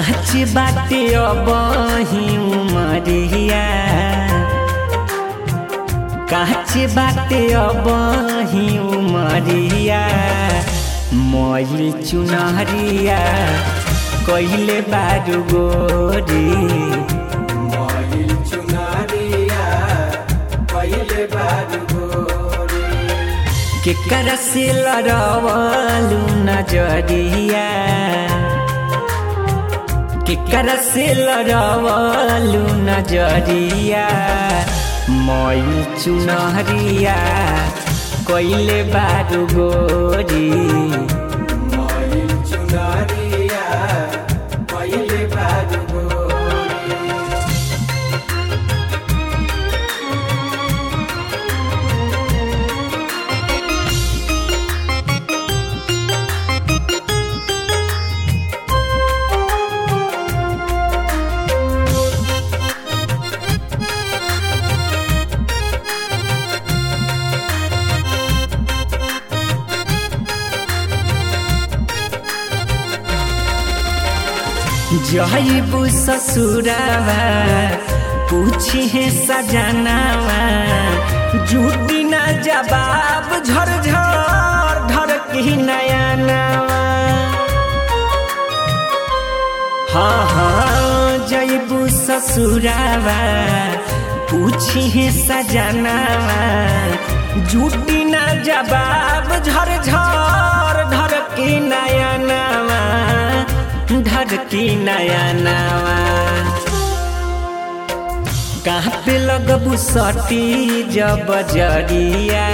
काच बाटे अबही उमरिया काच बाटे अबही उमरिया मईल चुनहरिया कहिले बारू गोरी मईल चुनरिया पहिले बारू गोरी केकर से लड़वलू नजरिया केकर से लड़वलू नजरिया मईल चुनहरिया कइले बारू गोरी मईल चुनरिया पहिले बारू गोरी जहबू ससुरावा पूछी है सजनावा झूठी ना जवाब झर झर ढर की नया नवा हाँ हाँ जयबू ससुरावा पूछी है सजनावा झूठी ना जवाब झर झर ढर की नया नवा ढर की नया नवा कहाँ पे लगबू सटी जब जरिया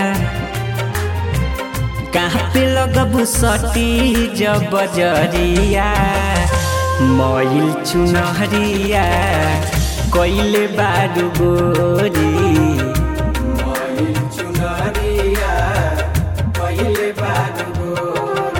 कहाँ पे लगबू सटी जब जरिया मईल चुनहरिया कइले बारू गोरी मईल चुनरिया पहिले बारू गोरी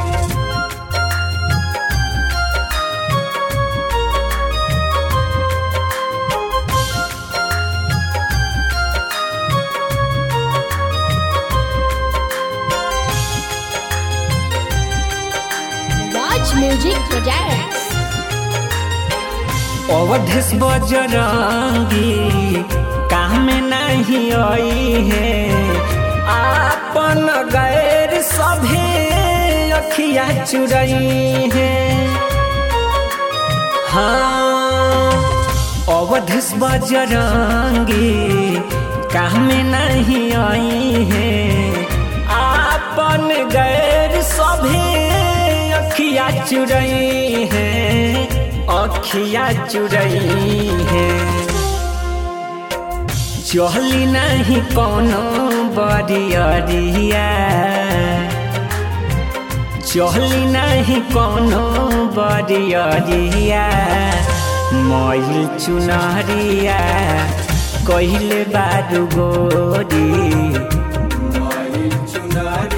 Watch Music Projects. Awadhesh Bajrangi काम नहीं आई है आपन गैर सभे अखिया चुरई है हाँ अवधेश बजरंगी काम नहीं आई है आपन गैर सभे अखिया चुरई है अखिया चुरई है चहली नहीं कोनो बरियरिया चहली नहीं कोनो बरियरिया मईल चुनहरिया कहिले बारू गोरी मईल चुनरिया